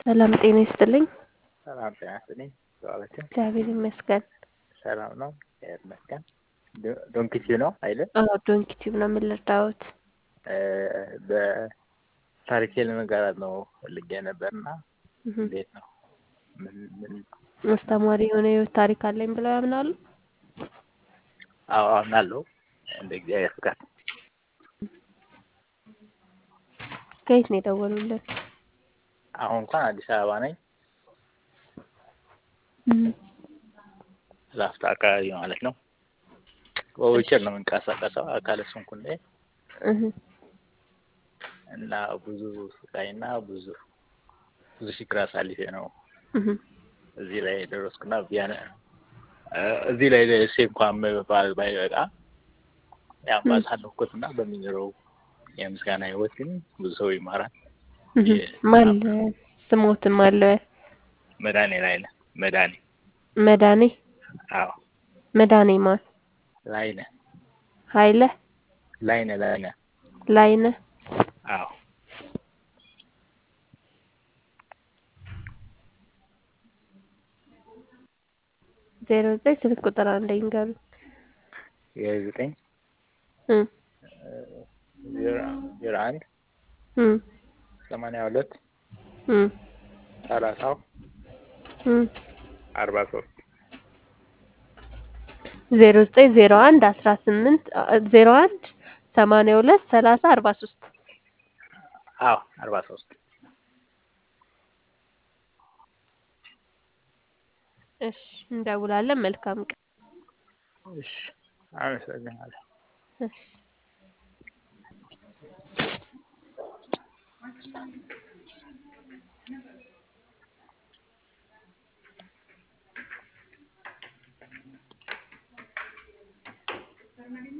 ሰላም ጤና ይስጥልኝ። ሰላም ጤና ይስጥልኝ። ዋላችሁ? እግዚአብሔር ይመስገን። ሰላም ነው። እግዚአብሔር ይመስገን። ዶንኪቲዩ ነው አይደል? አዎ ዶንኪቲዩብ ነው የምንረዳዎት። በታሪኬ ለመጋራት ነው ፈልጌ ነበርና እንዴት ነው? ምን ምን አስተማሪ የሆነ የህይወት ታሪክ አለኝ ብለው ያምናሉ? አዎ አምናለሁ። እንደ እግዚአብሔር ፍቃድ ከየት ነው የደወሉልን? አሁን እንኳን አዲስ አበባ ነኝ። ላፍታ አካባቢ ማለት ነው። በዊልቸር ነው የምንቀሳቀሰው አካለ ስንኩል ላይ እና ብዙ ስቃይና ብዙ ብዙ ችግር አሳልፌ ነው እዚህ ላይ ደረስኩና ቢያነ እዚህ ላይ ደርሼ እንኳን መባል ባይበቃ ያው ባሳለፍኩትና በሚኖረው የምስጋና ህይወት ግን ብዙ ሰው ይማራል። ማን ስሞትም አለ መድኃኔ ላይ ነህ መድኃኔ መድኃኔ አዎ መድኃኔ ማን ላይነ ኃይለ ላይነ ላይነ ላይነ አዎ ዜሮ ዘጠኝ ስልክ ቁጥር አንድ ይንገሩ የዘጠኝ ዜሮ አንድ ሰማንያ ሁለት ሰላሳው አርባ ሶስት ዜሮ ዘጠኝ ዜሮ አንድ አስራ ስምንት ዜሮ አንድ ሰማንያ ሁለት ሰላሳ አርባ ሶስት አዎ አርባ ሶስት እሺ እንደውላለን። መልካም ቀን። እሺ አመሰግናለሁ። እሺ